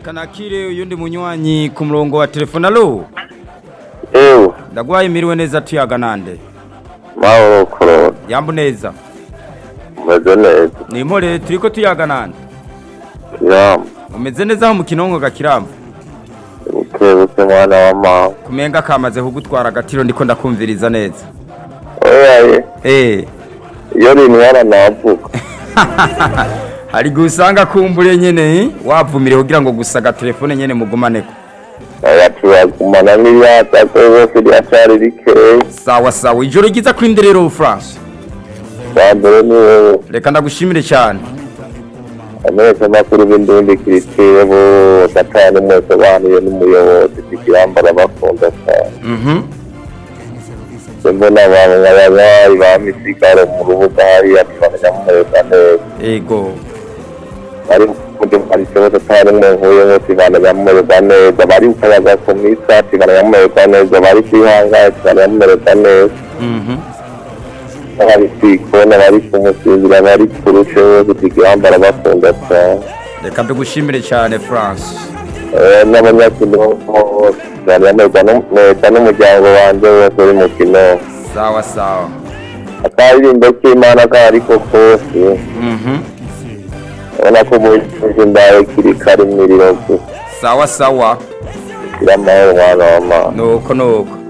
reka nakire uyundi munywanyi ku murongo wa telefone alo ewe ndagwaye miriwe neza tuyaga nande mahoro korora yambu neza umeze neza ni impore turiko tuyaga nande kiramba umeze neza aho mu kinongo gakiramba bukebuke mwana wa mama kumenga kamaze kugutwara agatiro ndiko ndakumviriza neza oyaye eh iyo rintwara navuga hari igihe usanga kumbure nyene eh, wavumire kugira ngo gusa agatelefone nyene mugumaneko aya turagumana n'iryatakwe bose ryacari rikeyi sawa sawa ijoro ryiza kuri nderero france bwa mbere ni wowe reka ndagushimire cyane amezi makuru b'indundi kiritire bose atanu mwese banuye n'umuyobozi kikiramba arabakunda cyane mhm mbona abantu nk'abanyayi ba misigaro mu rubuga hariya tubamenyamumereza neza ego bari kujya hari ikibazo atari mwe nkuye ngo tubamenyamumereza neza bari kukayaga ku misa tubamenyamumereza neza bari kwihangaye tubamenyamumereza neza mhm bari kwikona bari kumusinzira bari kurushe bose kikiramba arabakunda cyane reka tugushimire cyane france Eh, n'abanyakino bose tubamenyamumereza neza n'umuryango wanjye wose uri mu kino sawa sawa akaririmbo k'imana kariko kose mhm ubona ko umuyobozi ndawe kiri kari miriro gusa sawa sawa kiramahoro mwana wa mama nuko nuko